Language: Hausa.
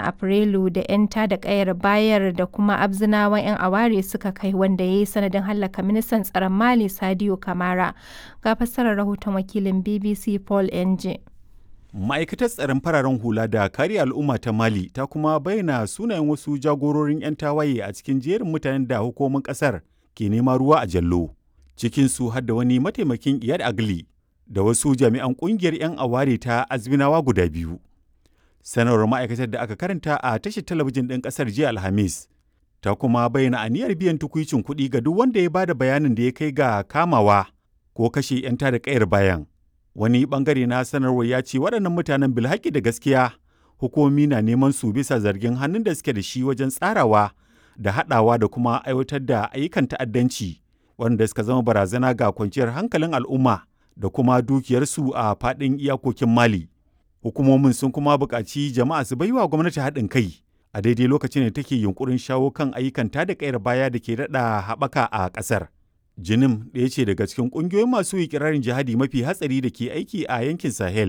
Afrilu da 'yan tada ƙayar bayar da kuma Abzinawan 'yan aware suka kai wanda ya yi sanadin hallaka ministan tsaron Mali Sadio Camara. Ga fassarar rahoton wakilin BBC Paul Enje. Ma'aikatar tsaron fararen hula da kare al'umma ta Mali ta kuma bayyana sunayen wasu jagororin 'yan tawaye a cikin jerin mutanen da hukumomin ƙasar ke nema ruwa a jallo. Cikinsu har da wani mataimakin Iyad Agli da wasu jami'an ƙungiyar 'yan aware ta Azminawa guda biyu. Sanarwar ma'aikatar da aka karanta a tashar talabijin ɗin ƙasar jiya Alhamis ta kuma bayyana aniyar biyan tukuicin kuɗi ga duk wanda ya bada bayanin da ya kai ga kamawa ko kashe 'yan tada ƙayar bayan. wani bangare na sanarwar ya ce waɗannan mutanen bilhaki da gaskiya hukumomi na neman su bisa zargin hannun da suke da shi wajen tsarawa da haɗawa da kuma aiwatar da ayyukan ta'addanci wanda suka zama barazana ga kwanciyar hankalin al'umma da kuma dukiyarsu a faɗin iyakokin mali hukumomin sun kuma buƙaci jama'a su baiwa gwamnati haɗin kai a daidai lokacin da take yunkurin shawo kan ayyukan tada kayar baya da ke daɗa haɓaka a ƙasar. Jinim ɗaya ce daga cikin ƙungiyoyin masu ikirarin jihadi mafi hatsari da ke aiki a yankin Sahel